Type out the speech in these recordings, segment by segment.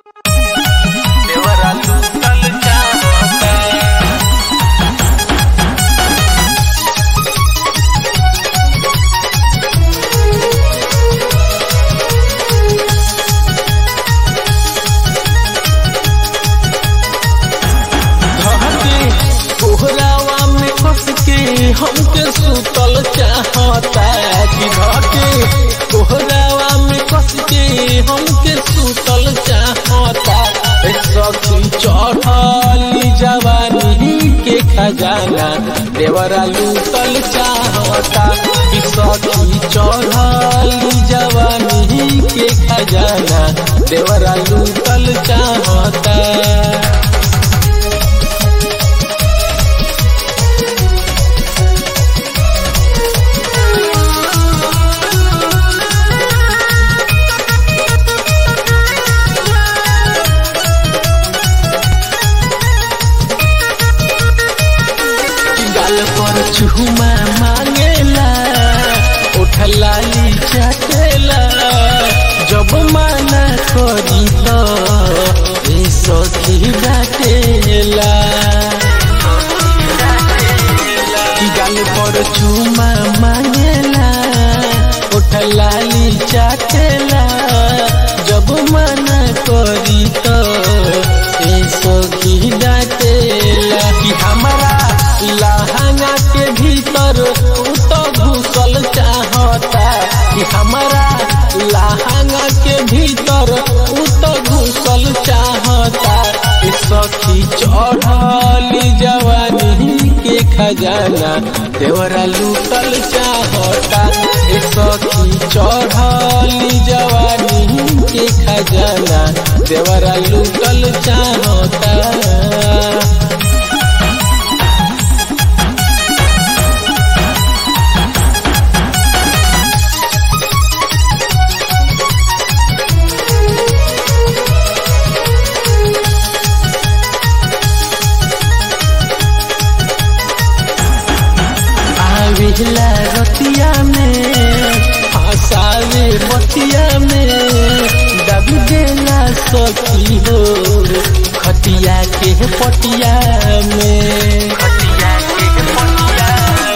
देवरा लूटल चाहता धके कोहरावा में फंस के हमके सुतल चाहता कि धके कोहरावा में फंस के हमके सुतल चाहता ए सखी चढ़ली जवानी के खजाना देवरा लूटल चाहता कि सखी चढ़ली जवानी के खजाना देवरा लूटल चाहता गाल पर चुमा मांगेला उठलाली चटेला जब माना करी तो ए सखी डाटेला कि गाल पर चुमा मांगेला उठलाली चटेला जब माना करी तो ए सखी डाटेला कि हमारा लहंगा के भीतर उ तो घुसल चाहता कि हमारा लहंगा के भीतर उ तो घुसल चाहता ए सखी चढ़ली जवानी के खजाना देवरा लूटल चाहता ए सखी चढ़ली जवानी के खजाना देवरा लूटल चाहता आविला रतिया में हंसावे बतिया में दबी देला सखी हो खटिया के पटिया में खटिया के पटिया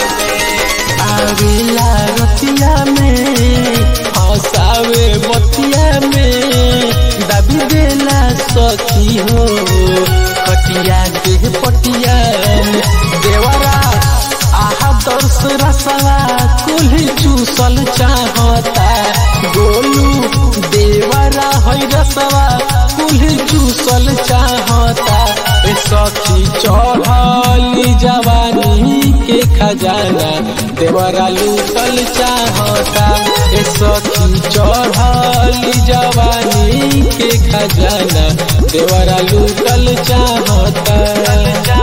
आविला रतिया में हंसावे बतिया में दबी देला सखी हो खटिया के पटिया में देवरा आहा दर्श रसवा कुल्ही चूसल चाहता गोलू देवरा है रसवा कुल्ही चूसल चाहता ए सखी चढ़ली जवानी के खजाना देवरा लूटल चाहता ए सखी चढ़ली जवानी के खजाना देवरा लूटल चाहता